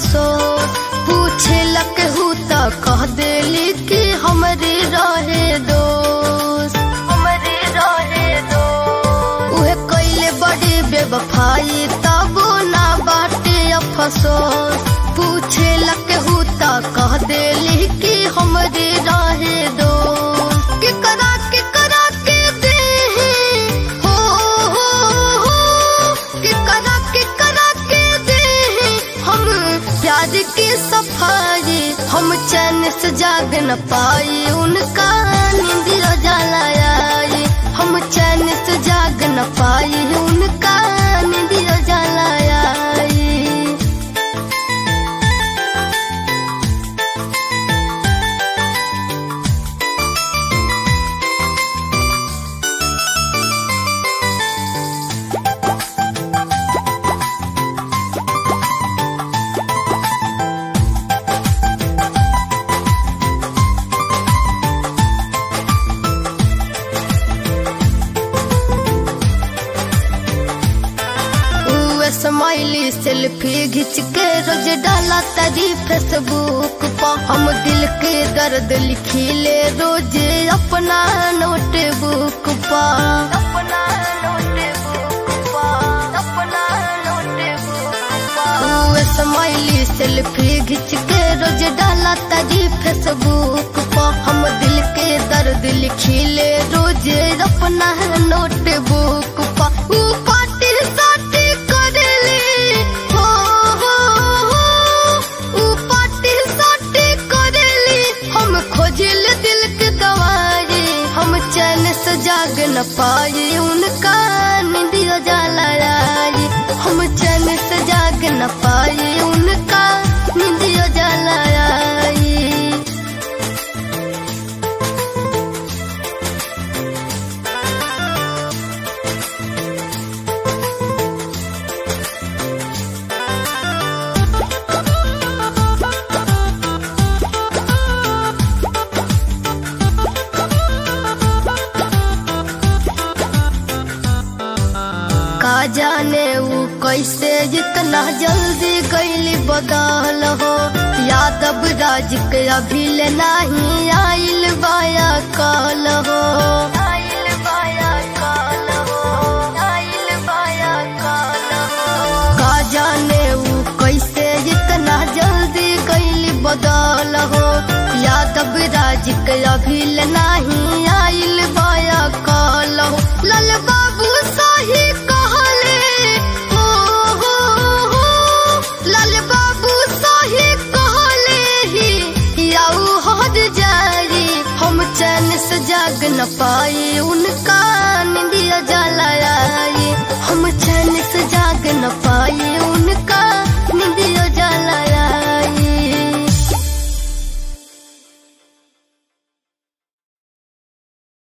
अफसोस पूछे लक हूँ तो कह देली कि हमरे रहे दोस्त हमरे रहे दोस्त उहे कैले बड़ी बेवफाई तबो ना बाटे अफसोस पूछे लक हूँ तो कह देली कि हमरे रहे दोस्त के करा के करा के दे हो हो हो के करा के करा के दे हम प्यार की सफाई हम चैन से जाग न पाई उनका नींदियो जाला आई हम चैन से जाग न पाई उनका नींदियो जाला आई उहे स्माइली सेल्फी खींच के रोज डाला तरी फेसबुक पर हम दिल के दर्द लिखी ले रोज अपना नोटबुक पर अपना नोटबुक पर अपना नोटबुक उहे स्माइली सेल्फी खींच के रोज डाला तरी फेसबुक पर हम दिल के दर्द लिखी ले रोज अपना नोटबुक पर ऊ पार्टी साटी करेली हो हो हो ऊ पार्टी साटी करेली हम खोजिल दिल के दवाई हम चैन से जाग न पाई उनका नींदियो जाला आई हम चैन से जाग न पाई उनका नींदियो जाला आई का जाने ऊ कैसे इतना जल्दी गईली बदल हो यादव राज के अभी ले नहीं आइल बाया काल हो आइल बाया काल हो आइल बाया काल हो का जाने ऊ कैसे इतना जल्दी गईली बदल हो यादव राज के अभी ले नहीं आइल बाया काल हो लाल बाबू सही कहले हो हो हो लाल बाबू सही कहले ही याऊ हद जारी हम चैन से जाग न पाई उनका निंदिया जाला